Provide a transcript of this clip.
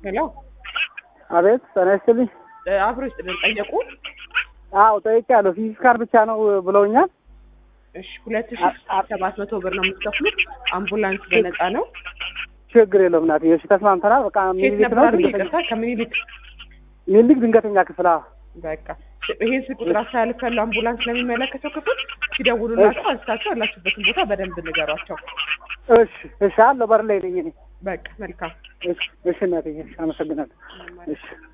ሄሎ አቤት ጤና ይስጥልኝ። አብሮ ይስጥልን። ጠየቁ? አዎ ጠይቄያለሁ። ፊዚካል ብቻ ነው ብለውኛል። እሺ ሁለት ሺ ሰባት መቶ ብር ነው የምትከፍሉት። አምቡላንስ በነፃ ነው። ችግር የለውም እናትዬ። እሺ ተስማምተናል። በቃ ኬት ሚኒሊክ ነበር ነው አሉኝ? ድንገተኛ ይቅርታ ከምኒልክ ሚኒሊክ ድንገተኛ ክፍል። አዎ በቃ ይሄን ስልክ ቁጥር አስተላልፍ ያለው አምቡላንስ ለሚመለከተው ክፍል ሲደውሉላቸው አንስታቸው ያላችሁበትን ቦታ በደንብ ንገሯቸው። እሺ እሺ አለሁ በር ላይ ነኝ እኔ። በቃ መልካም እሺ እሺ እናትዬ እሺ አመሰግናለሁ። እሺ